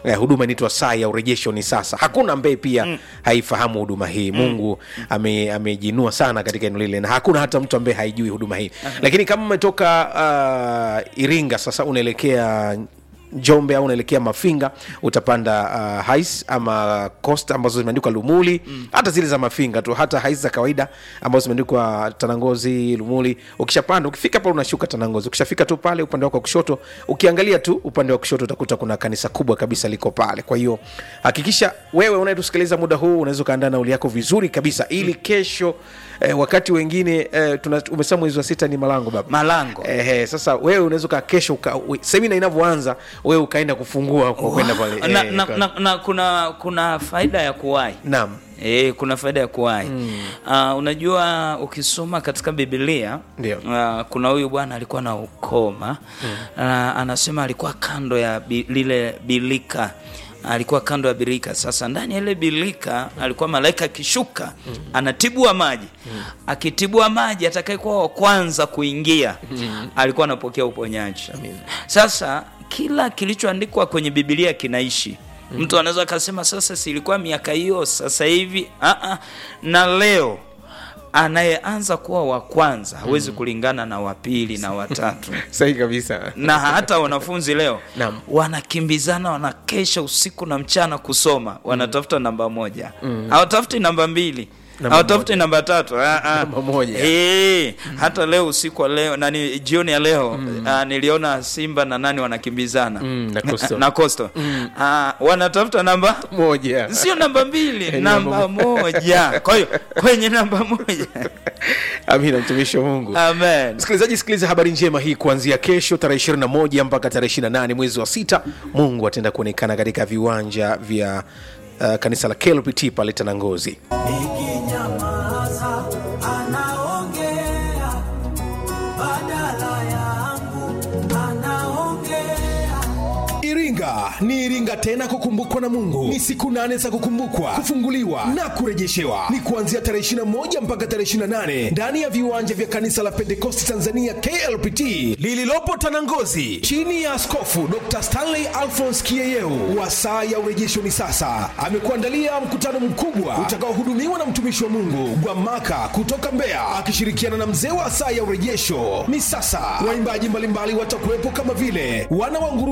eh, huduma inaitwa saa ya urejesho ni sasa hakuna ambaye pia mm. haifahamu huduma hii mungu ame- amejinua sana katika eneo lile na hakuna hata mtu ambaye haijui huduma hii lakini kama umetoka uh, iringa sasa unaelekea njombe au unaelekea mafinga utapanda uh, hais ama cost ambazo zimeandikwa lumuli mm. hata zile za mafinga tu hata hais za kawaida ambazo zimeandikwa tanangozi lumuli ukishapanda ukifika pale unashuka tanangozi ukishafika tu pale upande wako wa kushoto ukiangalia tu upande wa kushoto utakuta kuna kanisa kubwa kabisa liko pale kwa hiyo hakikisha wewe unayetusikiliza muda huu unaweza ukaandaa nauli yako vizuri kabisa ili kesho eh, wakati wengine eh, tuna- umesema mwezi wa sita ni malango baba malango Ehe, sasa wewe unaweza ukaa kesho uka- we- semina inavyoanza wewe ukaenda kufungua kwa kwenda pale na, eh, na, kwa- na, na kuna kuna faida ya kuwahi naam E, kuna faida ya kuwahi mm. uh, unajua ukisoma katika bibilia Ndio. uh, kuna huyu bwana alikuwa na ukoma mm. uh, anasema alikuwa kando ya bi, lile bilika alikuwa kando ya birika sasa ndani ya ile bilika alikuwa malaika akishuka mm. anatibua maji mm. akitibua maji atakayekuwa wa kwanza kuingia mm. alikuwa anapokea uponyaji sasa kila kilichoandikwa kwenye bibilia kinaishi mtu anaweza akasema sasa silikuwa miaka hiyo sasa hivi uh-uh. na leo anayeanza kuwa wa kwanza hawezi kulingana na wa pili na watatu sahi kabisa na hata wanafunzi leo Naam. wanakimbizana wanakesha usiku na mchana kusoma wanatafuta namba moja hawatafuti namba mbili Namba hawatafuti namba tatu ah, ah. Namba moja. Eh, hata leo usiku wa leo nani jioni ya leo ah, niliona simba na nani wanakimbizana Mm, na Coastal. na Coastal. Ah, wanatafuta namba moja sio namba mbili Eh, namba namba moja kwa hiyo kwenye namba moja amina mtumishi wa mungu amen msikilizaji sikiliza habari njema hii kuanzia kesho tarehe 21 mpaka tarehe 28 mwezi wa sita mungu ataenda kuonekana katika viwanja vya uh, kanisa la klpt pale tanangozi nikinyamaza anaongea badala yangu anaongea iringa ni iringa tena kukumbukwa na mungu ni siku nane za kukumbukwa kufunguliwa na kurejeshewa ni kuanzia tarehe 21 mpaka tarehe 28 ndani ya viwanja vya kanisa la pentekosti tanzania klpt lililopo tanangozi chini ya askofu dr stanley alphons kieyeu wa saa ya urejesho ni sasa amekuandalia mkutano mkubwa utakaohudumiwa na mtumishi wa mungu gwamaka kutoka mbeya akishirikiana na mzee wa saa ya urejesho ni sasa waimbaji mbalimbali watakuwepo kama vile wana wa nguru